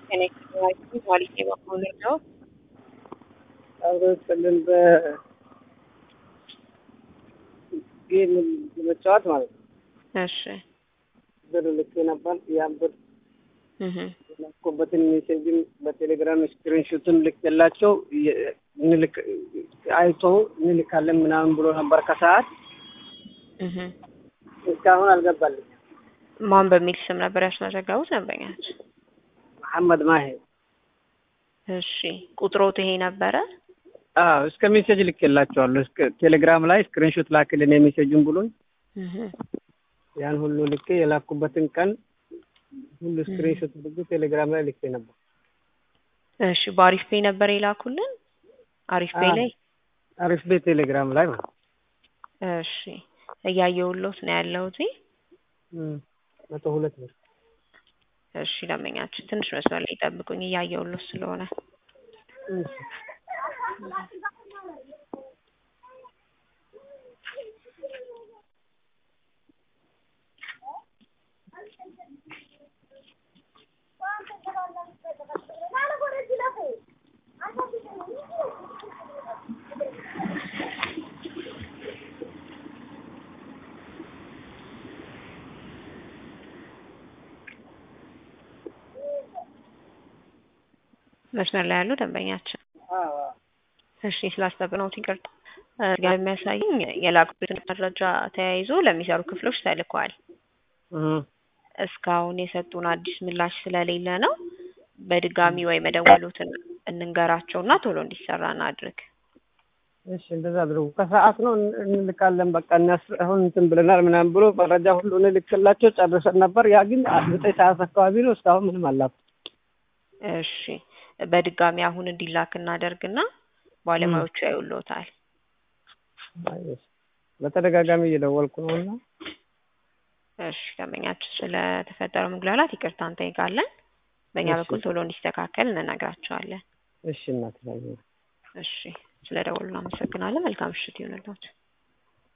ከኔ ዋሊቴ በኩል ነው። አብሮ ስልን በጌም ለመጫወት ማለት ነው። እሺ ብር ልኬ ነበር። ያን ብር እህ ላኩበትን ሜሴጅም በቴሌግራም ስክሪንሾትን ልኬላቸው የ- እንልክ አይቶ እንልካለን ምናምን ብሎ ነበር ከሰዓት እህ እስካሁን አልገባልኝ። ማን በሚል ስም ነበር ያስመዘገቡት ደንበኛች? መሐመድ ማሄ እሺ ቁጥሮት ይሄ ነበረ? አዎ እስከ ሜሴጅ ልኬላቸዋለሁ። እስከ ቴሌግራም ላይ ስክሪንሾት ላክልን የሜሴጁን ብሎኝ እህ ያን ሁሉ ልኬ የላኩበትን ቀን ሁሉ ስክሪንሾት አድርጌ ቴሌግራም ላይ ልኬ ነበር። እሺ በአሪፍ ፔይ ነበር የላኩልን? አሪፍ ፔይ አዎ። ላይ አሪፍ ቤት ቴሌግራም ላይ ማለት ነው። እሺ እያየሁሎት ነው ያለሁት። እም፣ መቶ ሁለት ብር እሺ ደንበኛችን ትንሽ መስመር ላይ ጠብቁኝ፣ እያየሁሎት ስለሆነ እሺ። መስመር ላይ ያሉ ደንበኛችን አዎ አዎ። እሺ ስላስጠብነውት ይቅርታ። እ ጋር የሚያሳይኝ የላኩበትን መረጃ ተያይዞ ለሚሰሩ ክፍሎች ተልኳል። እህ እስካሁን የሰጡን አዲስ ምላሽ ስለሌለ ነው። በድጋሚ ወይ መደወሉትን እንንገራቸውና ቶሎ እንዲሰራ እናድርግ። እሺ እንደዛ አድርጉ። ከሰዓት ነው እን- እንልካለን በቃ እነሱ አሁን እንትን ብለናል ምናምን ብሎ መረጃ ሁሉ እንልክላቸው ጨርሰን ነበር። ያ ግን ዘጠኝ ሰዓት አካባቢ ነው እስካሁን ምንም አላኩ። እሺ በድጋሚ አሁን እንዲላክ እናደርግና ባለሙያዎቹ ያዩልዎታል። በተደጋጋሚ እየደወልኩ ነው እና እሺ ደንበኛችን ስለተፈጠረው መጉላላት ይቅርታ እንጠይቃለን። በእኛ እሺ። በኩል ቶሎ እንዲስተካከል እንነግራቸዋለን። እሺ እናት ላይ እሺ ስለደወሉ እናመሰግናለን። መልካም ምሽት ይሁንልዎት።